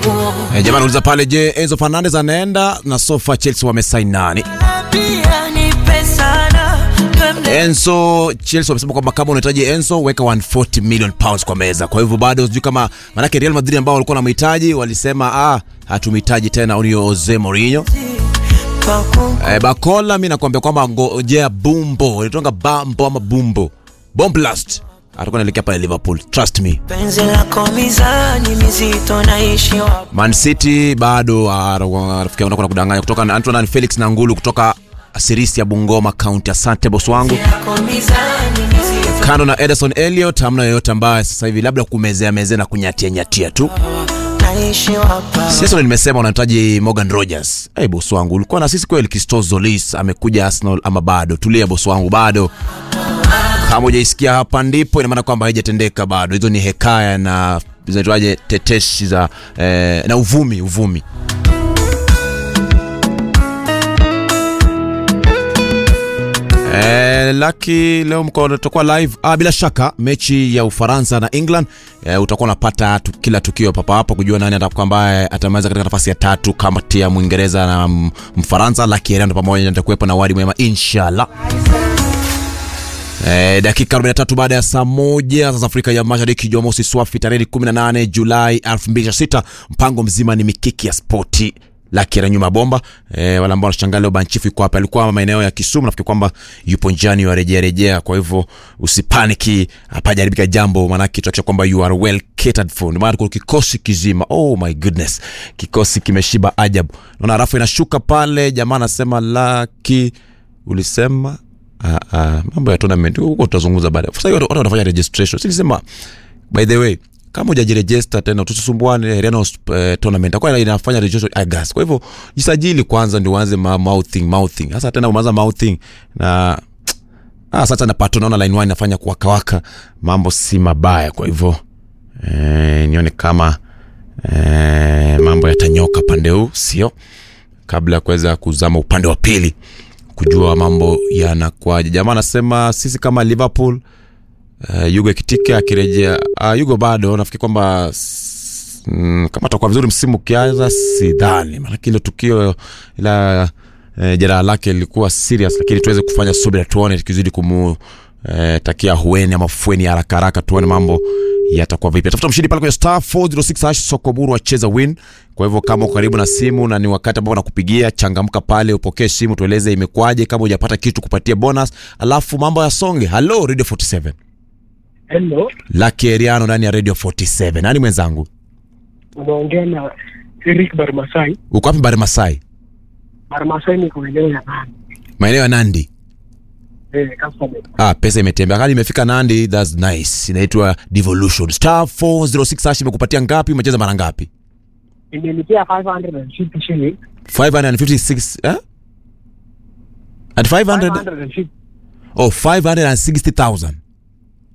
nguo Eh, jamaa anauliza pale, je, Enzo Fernandez anaenda na sofa Chelsea wamesaini nani? pia nipe sana twende Enzo Chelsea wamesema kwamba kama unahitaji Enzo weka 140 million pounds kwa meza. Kwa hivyo bado sijui kama manake Real Madrid ambao walikuwa wanamhitaji walisema ah, hatumhitaji tena huyo Jose Mourinho. paku Eh, Bakola mimi nakwambia kwamba ngojea Bumbo, ilitonga Bambo ama Bumbo. Bomblast. Atakuwa anaelekea pale Liverpool. Trust me. penzi lako mizani mizito naishi wapi Man City bado ah, rafiki yangu nakwenda kudanganya kutoka na Antoine Felix na Ngulu kutoka Sirisi ya Bungoma County. Asante boss wangu. yako mizani mizito Kando na Ederson Elliot, hamna yoyote ambaye sasa hivi labda kumezea mezea na kunyatia nyatia tu. naishi wapa Sasa nimesema unahitaji Morgan Rogers. Hey, boss wangu ulikuwa na sisi kweli. Christos Zolis amekuja Arsenal ama bado? Tulia boss wangu, bado. Kama hujaisikia hapa ndipo, ina maana kwamba haijatendeka bado. Hizo ni hekaya na zinaitwaje, tetesi za eh, na uvumi uvumi. Eh, Lucky leo mko tutakuwa live ah, bila shaka mechi ya Ufaransa na England eh, utakuwa unapata tu, kila tukio papa hapa kujua nani atakuwa ambaye atamaliza katika nafasi ya tatu kati ya Mwingereza na mm, Mfaransa. Lucky Heriano pamoja nitakuwepo na wadi mwema inshallah. Eh, dakika 43 baada ya saa moja sasa Afrika ya Mashariki, Jumamosi swafi tarehe 18 Julai 2026. Mpango mzima ni mikiki ya spoti Lucky na nyuma bomba eh, wale ambao wanashangaa leo Banchifu yuko hapa, alikuwa maeneo ya Kisumu, nafikiri kwamba yupo njiani warejea rejea. Kwa hivyo usipaniki, hapajaribika jambo, maanake tuhakisha kwamba you are well catered for. Ndio maana kuna kikosi kizima, oh my goodness, kikosi kimeshiba ajabu. Naona rafu inashuka pale, jamaa anasema Lucky, ulisema Ah, ah, mambo ya tournament huko tutazungumza baadaye. Sasa hiyo watu wanafanya registration. Silisema by the way kama hujajiregister tena tusisumbuane Reno uh, tournament kwa inafanya registration August. Kwa hivyo jisajili kwanza ndio uanze ma mouthing mouthing. Sasa tena umeanza mouthing na ah, sasa napata naona line 1 inafanya kuwakawaka, mambo si mabaya. Kwa hivyo eh, nione kama eh, mambo yatanyoka pande huu, sio kabla ya kuweza kuzama upande wa pili kujua mambo yanakwaje. Jamaa anasema sisi kama Liverpool uh, Yugo Kitike akirejea uh, Yugo bado nafikiri kwamba s- mm, kama atakuwa vizuri msimu ukianza, sidhani maanake ile tukio ila uh, jeraha lake lilikuwa serious, lakini tuweze kufanya subira tuone tukizidi kumu eh, takia hueni ama fueni ya haraka haraka, tuone mambo yatakuwa vipi. Tafuta mshindi pale kwenye star 406 hash soko buru acheza win. Kwa hivyo kama uko karibu na simu na ni wakati ambao nakupigia, changamka pale, upokee simu, tueleze imekwaje, kama hujapata kitu kupatia bonus, alafu mambo ya songe. Hello Radio 47 Hello, Lucky Eriano ndani ya Radio 47. Nani mwenzangu? unaongea na Eric Barmasai. Uko wapi Bari Masai? Barmasai ni kueneo ya nani? Maeneo ya Nandi. Eh, customer. Ah, pesa imetembea. Kali imefika Nandi, that's nice. Inaitwa Devolution. Star 406 hash imekupatia ngapi? Umecheza mara ngapi? Imenipia 550 shillings. 556 eh? At 500 550. oh 560,000